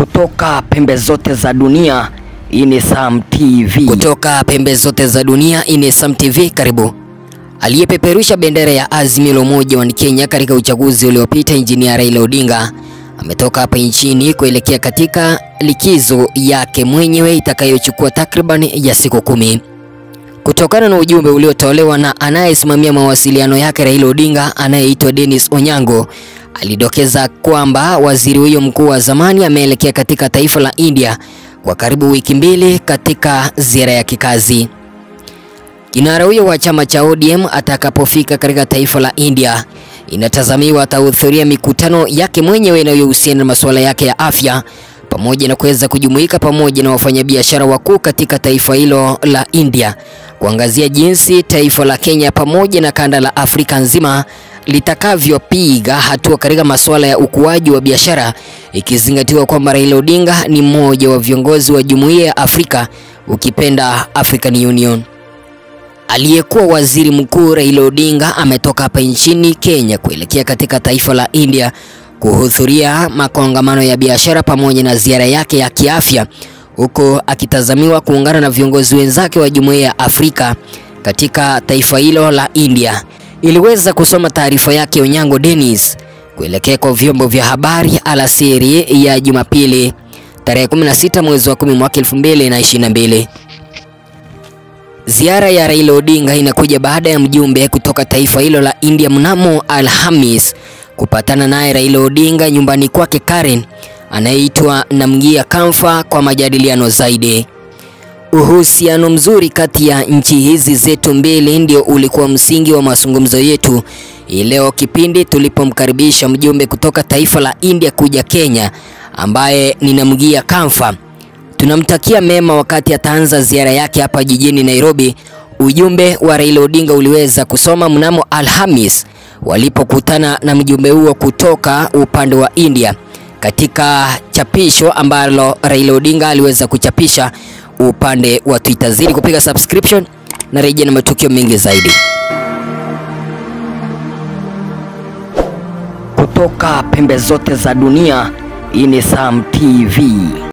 Kutoka pembe zote za dunia, hii ni Sam TV. Kutoka pembe zote za dunia, hii ni Sam TV. Karibu. Aliyepeperusha bendera ya Azimio la Umoja wa Kenya katika uchaguzi uliopita, Injinia Raila Odinga ametoka hapa nchini kuelekea katika likizo yake mwenyewe itakayochukua takriban ya siku kumi. Kutokana na ujumbe uliotolewa na anayesimamia mawasiliano yake Raila Odinga anayeitwa Dennis Onyango, alidokeza kwamba waziri huyo mkuu wa zamani ameelekea katika taifa la India kwa karibu wiki mbili katika ziara ya kikazi. Kinara huyo wa chama cha ODM atakapofika katika taifa la India, inatazamiwa atahudhuria mikutano yake mwenyewe inayohusiana na masuala yake ya afya pamoja na kuweza kujumuika pamoja na wafanyabiashara wakuu katika taifa hilo la India kuangazia jinsi taifa la Kenya pamoja na kanda la Afrika nzima litakavyopiga hatua katika masuala ya ukuaji wa biashara, ikizingatiwa kwamba Raila Odinga ni mmoja wa viongozi wa Jumuiya ya Afrika, ukipenda African Union. Aliyekuwa waziri mkuu Raila Odinga ametoka hapa nchini Kenya kuelekea katika taifa la India kuhudhuria makongamano ya biashara pamoja na ziara yake ya kiafya, huku akitazamiwa kuungana na viongozi wenzake wa Jumuiya ya Afrika katika taifa hilo la India. Iliweza kusoma taarifa yake Onyango Dennis kuelekea kwa vyombo vya habari alasiri ya Jumapili tarehe 16 mwezi wa 10 mwaka 2022. Ziara ya Raila Odinga inakuja baada ya mjumbe kutoka taifa hilo la India mnamo Alhamis kupatana naye Raila Odinga nyumbani kwake Karen anayeitwa Namgia Kamfa kwa majadiliano zaidi. Uhusiano mzuri kati ya nchi hizi zetu mbili ndio ulikuwa msingi wa mazungumzo yetu leo kipindi tulipomkaribisha mjumbe kutoka taifa la India kuja Kenya ambaye ni Namgia Kamfa. Tunamtakia mema wakati ataanza ziara yake hapa jijini Nairobi. Ujumbe wa Raila Odinga uliweza kusoma mnamo Alhamis walipokutana na mjumbe huo kutoka upande wa India katika chapisho ambalo Raila Odinga aliweza kuchapisha upande wa Twitter. Zidi kupiga subscription na rejea na matukio mengi zaidi. Kutoka pembe zote za dunia, hii ni Sam TV.